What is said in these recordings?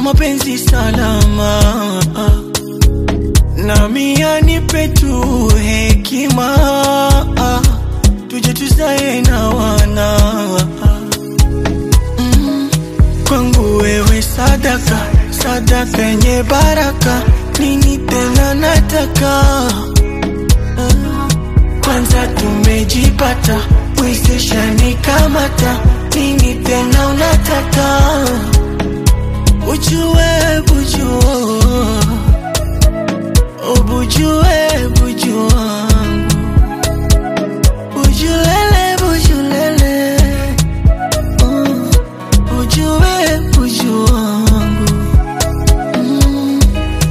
mapenzi salama nami anipe tu hekima tuje tuzae na wana mm. kwangu wewe sadaka sadaka yenye baraka nini tena nataka Ah, kwanza tumejipata mwezesha nikamata nini tena unataka ujue bujua ubujue buju wangu bujulele bujulele uh, ujue buju wangu mm.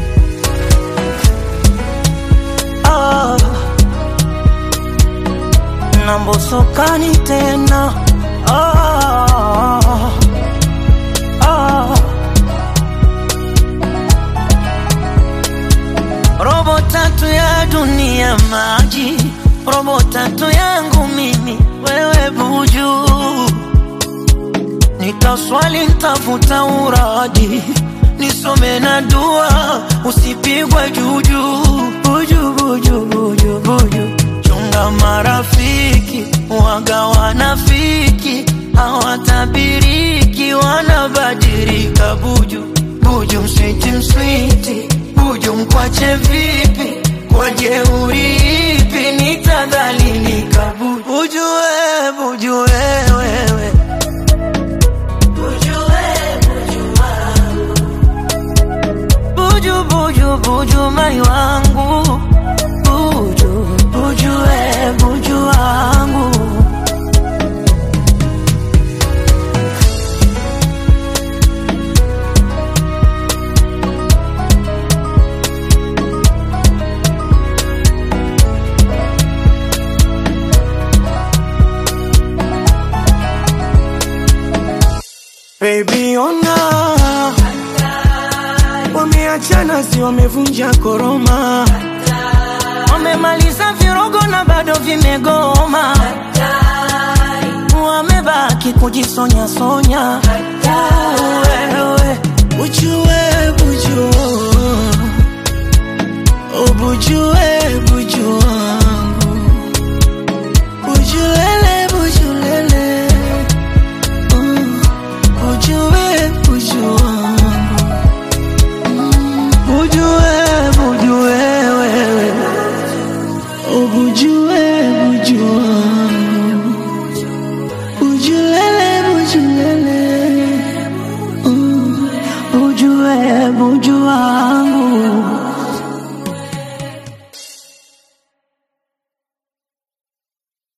ah. nambosokani tena ah. ah. robo tatu ya dunia maji, robo tatu yangu mimi wewe buju, nitaswali ntafuta uradi nisome na dua usipigwe juju buju buju buju buju chunga marafiki waga wanafiki hawatabiriki wanabadilika buju buju mswiti mswiti buju mkwache vipi kwa jeuri ipi nitadhalilika buju buju we buju wewewe buju buju buju mai wangu buju buju we buju wangu Baby ona wameachana, si wamevunja koroma, wamemaliza virogo na bado vimegoma, wamebaki kujisonya sonya. Wewe ujue bujua, ubujue buju wangu, bujulele bujulele uh, ujue buju wangu Bujue, bujue wewe Ubujue, bujue wangu Bujulele, bujulele uh, Bujue, bujue wangu